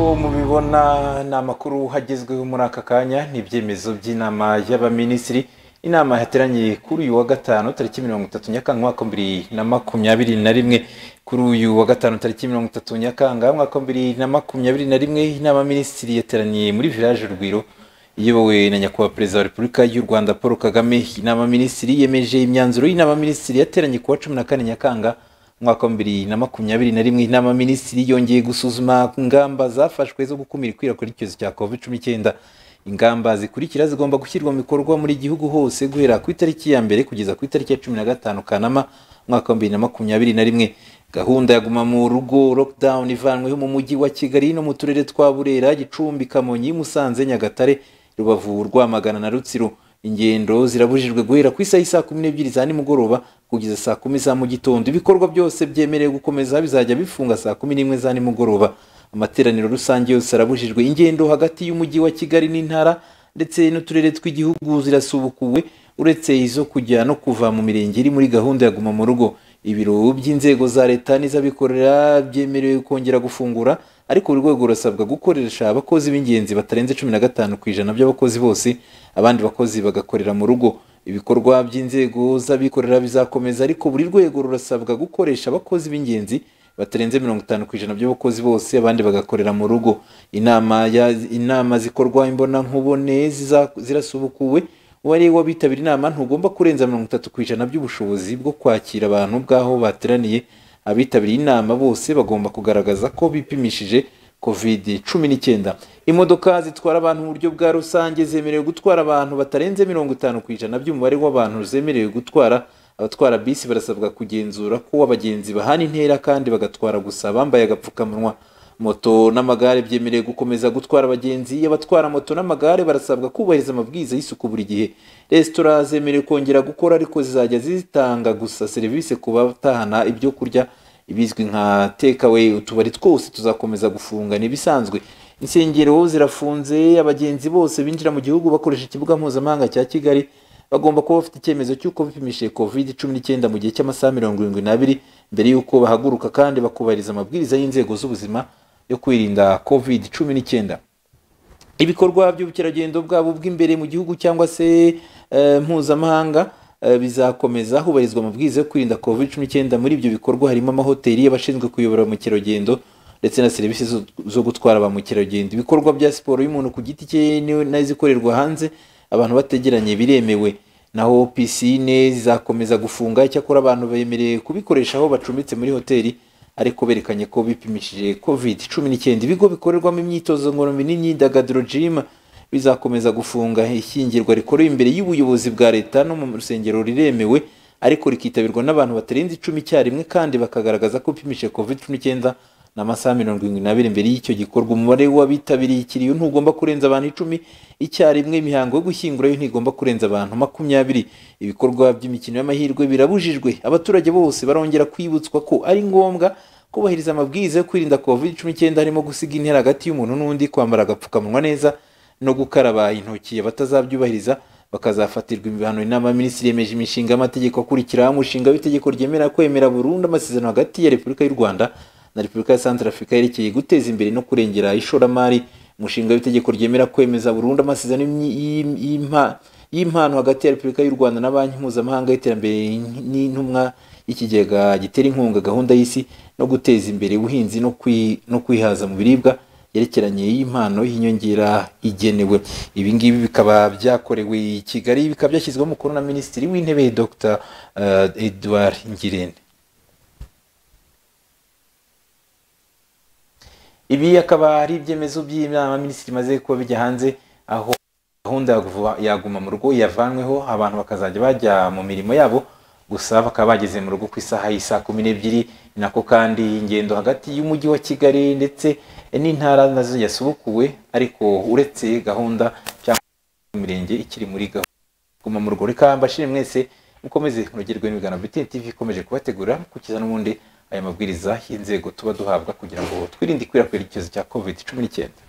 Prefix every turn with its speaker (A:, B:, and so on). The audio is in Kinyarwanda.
A: mubona ni amakuru hagezweho muri aka kanya ni ibyemezo by'inama y'abaminisitiri inama yateraniye kuri uyu wa gatanu tariki mirongo itatu nyakanga umwaka wa bibiri na makumyabiri na rimwe kuri uyu wa gatanu tariki mirongo itatu nyakanga umwaka wa bibiri na makumyabiri na rimwe inama y'abaminisitiri yateraniye muri village urugwiro iyobowe na nyakubahwa perezida wa repubulika y'u rwanda paul kagame inama minisitiri yemeje imyanzuro y'inama minisitiri yateranye kuwa cumi na kane nyakanga umwaka wa bibiri na makumyabiri na rimwe inama minisitiri yongeye gusuzuma ingamba zafashwe zo gukumira ikwirakwira ry'icyorezo cya covid cumi n'icyenda ingamba zikurikira zigomba gushyirwa mu bikorwa muri gihugu hose guhera ku itariki ya mbere kugeza ku itariki ya cumi na gatanu kanama umwaka wa bibiri na makumyabiri na rimwe gahunda ya guma mu rugo lockdown ivanweho mu mujyi wa kigali no mu turere twa burera gicumbi kamonyi musanze nyagatare rubavu rwamagana na rutsiro ingendo zirabujijwe guhera ku isaha saa kumi n'ebyiri za nimugoroba kugeza saa kumi za mu gitondo ibikorwa byose byemerewe gukomeza bizajya bifunga saa kumi n'imwe za nimugoroba amateraniro rusange yose arabujijwe ingendo hagati y'umujyi wa kigali n'intara ndetse n'uturere tw'igihugu zirasubukuwe uretse izo kujya no kuva mu mirenge iri muri gahunda ya guma mu rugo ibiro by'inzego za leta n'iz'abikorera byemerewe kongera gufungura ariko buri rwego rurasabwa gukoresha abakozi b'ingenzi batarenze cumi na gatanu ku ijana by'abakozi bose abandi bakozi bagakorera mu rugo ibikorwa by'inzego z'abikorera bizakomeza ariko buri rwego rurasabwa gukoresha abakozi b'ingenzi batarenze mirongo itanu ku ijana by'abakozi bose abandi bagakorera mu rugo inama ya inama zikorwa imbonankubone zirasubukuwe uwari wabitabira inama ntugomba kurenza mirongo itatu ku ijana by'ubushobozi bwo kwakira abantu bw'aho bateraniye abitabiriye inama bose bagomba kugaragaza ko bipimishije covid cumi n'icyenda imodoka zitwara abantu mu buryo bwa rusange zemerewe gutwara abantu batarenze mirongo itanu ku ijana by'umubare w'abantu zemerewe gutwara abatwara bisi barasabwa kugenzura ko abagenzi bahana intera kandi bagatwara gusa bambaye agapfukamunwa moto n'amagare byemerewe gukomeza gutwara abagenzi abatwara moto n'amagare barasabwa kubahiriza amabwiriza y'isuku buri gihe resitora zemerewe kongera gukora ariko zizajya zitanga gusa serivisi ku batahana ibyo kurya ibizwi nka takeaway utubari twose tuzakomeza gufunga n'ibisanzwe insengero zirafunze abagenzi bose binjira mu gihugu bakoresha ikibuga mpuzamahanga cya kigali bagomba kuba bafite icyemezo cy'uko bipimishije covid cumi n'icyenda mu gihe cy'amasaha mirongo irindwi n'abiri mbere y'uko bahaguruka kandi bakubahiriza amabwiriza y'inzego z'ubuzima yo kwirinda covid cumi n'icyenda ibikorwa by'ubukerarugendo bwabo bw'imbere mu gihugu cyangwa se mpuzamahanga bizakomeza hubahirizwa amabwiriza yo kwirinda covid cumi n'icyenda muri ibyo bikorwa harimo amahoteli y'abashinzwe kuyobora ba mukerarugendo ndetse na serivisi zo gutwara ba mukerarugendo ibikorwa bya siporo y'umuntu ku giti cye n'izikorerwa hanze abantu bategeranye biremewe naho pisine zizakomeza gufunga icyakora abantu bemerewe kubikoresha aho bacumbitse muri hoteli ariko berekanye ko bipimishije covid cumi n'icyenda ibigo bikorerwamo imyitozo ngororamubiri n'imyidagaduro gym bizakomeza gufunga ishyingirwa rikorewe imbere y'ubuyobozi bwa leta no mu rusengero riremewe ariko rikitabirwa n'abantu batarenze icumi icyarimwe kandi bakagaragaza ko bipimishije covid cumi n'icyenda n'amasaha mirongo irindwi n'abiri mbere y'icyo gikorwa umubare w'abitabiriye ikiriyo ntugomba kurenza abantu icumi icyarimwe imihango yo gushyingura yo ntigomba kurenza abantu makumyabiri ibikorwa by'imikino y'amahirwe birabujijwe abaturage bose barongera kwibutswa ko ari ngombwa kubahiriza amabwiriza yo kwirinda covid cumi n'icyenda harimo gusiga intera hagati y'umuntu n'undi kwambara agapfukamunwa neza no gukaraba intoki abatazabyubahiriza bakazafatirwa ibihano inama ya minisitiri yemeje imishinga y'amategeko akurikiraho umushinga w'itegeko ryemera kwemera burundu amasezerano hagati ya repubulika y'u rwanda na repubulika ya santarafurika yerekeye guteza imbere no kurengera ishoramari umushinga w'itegeko ryemera kwemeza burundu amasezerano y'impano hagati ya repubulika y'u rwanda na banki mpuzamahanga y'iterambere n'intumwa y'ikigega gitera inkunga gahunda y'isi no guteza imbere ubuhinzi no kwihaza mu biribwa yerekeranye y'impano y'inyongera igenewe ibi ngibi bikaba byakorewe i kigali bikaba byashyizweho umukono na minisitiri w'intebe dr edouard ngirente ibi akaba ari ibyemezo by'inama minisitiri imaze kuba bijya hanze aho gahunda yaguma mu rugo yavanweho abantu bakazajya bajya mu mirimo yabo gusa bakaba bageze mu rugo ku isaha y'isa kumi n'ebyiri nako kandi ingendo hagati y'umujyi wa kigali ndetse n'intara nazo yasubukuwe ariko uretse gahunda cyangwa imirenge ikiri muri gahunda mu rugo reka mbashire mwese mukomeze murogerwe n'ibiganiro bitini tv ikomeje kubategura kukiza n'ubundi aya mabwiriza y'inzego tuba duhabwa kugira ngo twirinde ikwirakwira icyorezo cya covid cumi n'icyenda